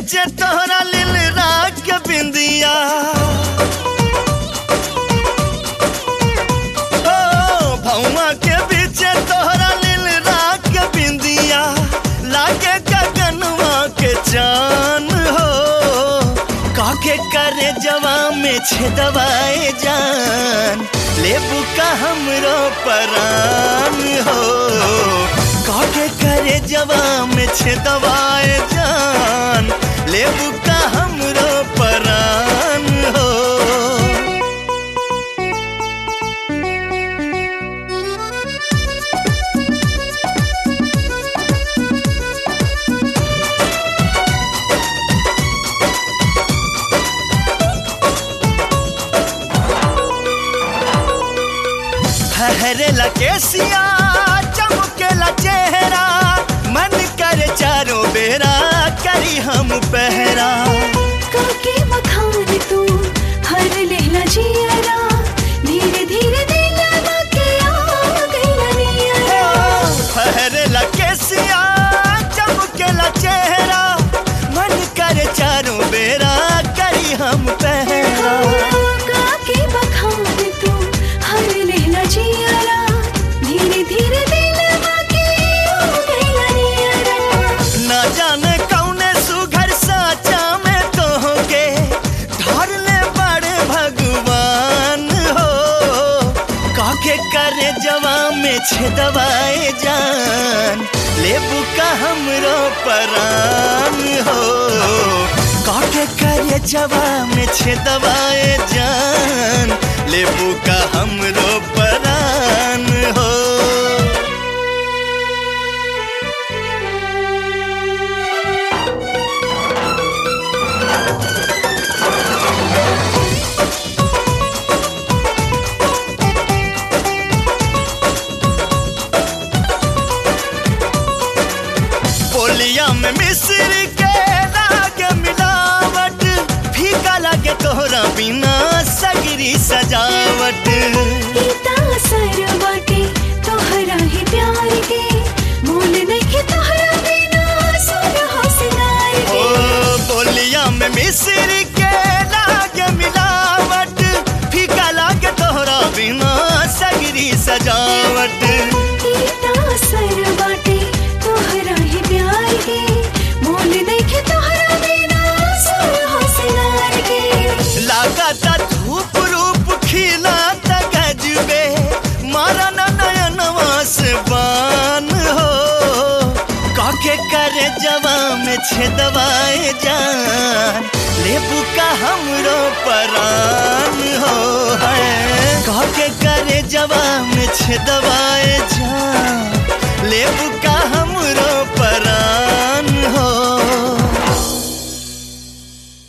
बीचे तोहरा लिल राग के बिंदिया ओ भौवा के बीचे तोहरा लिल राग के बिंदिया लागे गगनवा के चान हो काके करे जवा में छेदवाए जान लेबू का हमरो परान हो काके करे जवा में छेदवाए जान लेबू का हमरो परान हो फहरेला केसिया चमकेला चेहरा मन करे चारों बेरा करी हम पहरा काके बखान तू हर लेला जियरा धीरे धीरे दिलवा के आ गइला नियरा फहरेला केसिया चमकेला चेहरा मन करे चारों बेरा करी हम पहरा काके बखान तू हर लेला जियरा धीरे धीरे दिलवा के आ गइला नियरा ना जाने कौने सुघर साचा में तोहके धर ले बड़े भगवान हो काके करे जवा में छेदवाए जान लेबू का हमरो परान हो काके करे जवा में छेदवाए जान लेबू का हमरो परान हो बोलिया में मिस्र के लागे मिलावट फीका लागे तोहरा बिना सगरी सजावट इता असर बाटे तोहरा ही प्यार के मोल नइखे तोहरा बिना सुरहो सिंगार ओ के बोलिया में मिस्र के लागे मिलावट फीका लागे तोहरा बिना सगरी सजावट इता असर बाटे तोहरा ही प्यार के मोल नइखे तोहरा बिना सुरहो सिंगार के लागता धूप रूप खिला गजबे मारा न नयनवा से बान हो काके करे जवा में छेदवाए जान लेबू का हमरो परान हो है काके करे जवा में छेदवाए जान लेबू का हमरो परान हो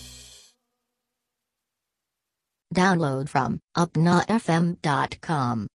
Download from upnafm.com.